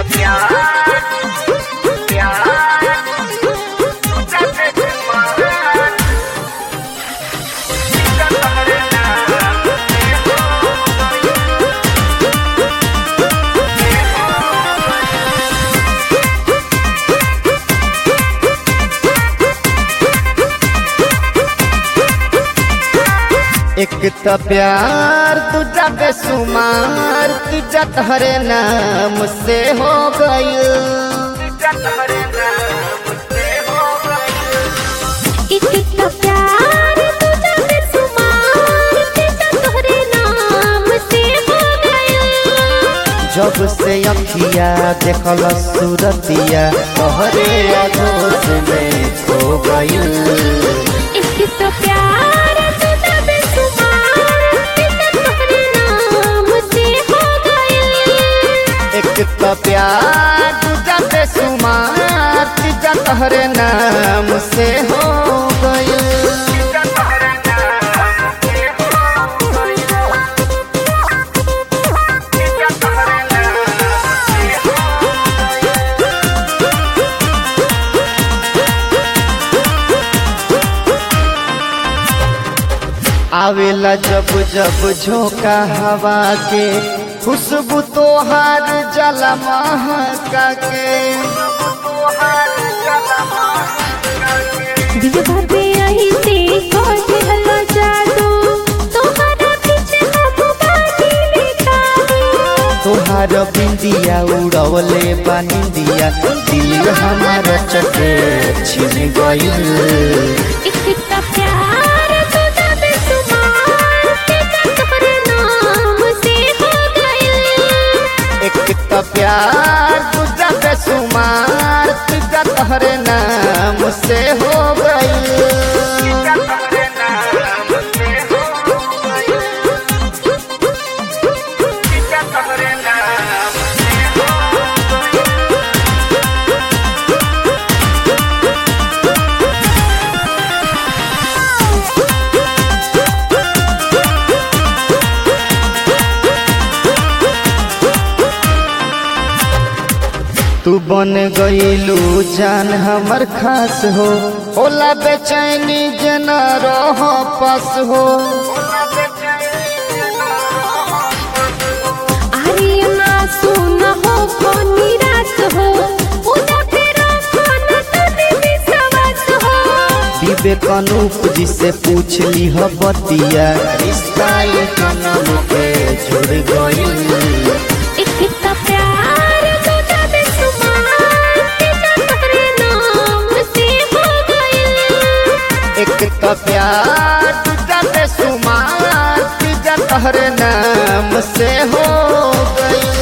एक त प्यार तुझा बेसुमार तुझा तहरे नाम से हो गईल इतना प्यार तुझा बेसुमार तेजा तोहरे नाम से हो गया जब से अखिया देखल सूरतिया तोहरे आगोश में खो गईल इतना प्यार तुझा बेसुमार तेजा तोहरे नाम से हो गया एक त प्यार तुझा बेसुमार तुझा तहरे नाम से हो गईल आवेला जब जब झोंका हवा के खुशबू तोहार जला महका के दिल भर यही से कोई हल्ला जादू तुम्हारा पीछे अब बाजी बेकाबू तोहार बिंदिया उड़वले बानिंदिया दिल हमारा चटे छिन गईल इतना प्यार तुझा बेसुमार तेजा तोहरे नाम से हो गया एक त प्यार तुझा बेसुमार तुझा तहरे नाम से हो गईल तू बन गईलू जान हमर खास हो ओला बेचैनी जना रह पास हो अरे ना सुन हो को निराश हो पूजा तेरा खाना तने विश्वास हो विवेक अनूप जी से पूछ ली हो बतिया रिश्ता ये जन्म के जुड़ गईल इतना प्यार तुझा बेसुमार तेजा तोहरे नाम से हो गया एक त प्यार तुझा बेसुमार तुझा तहरे नाम से हो गईल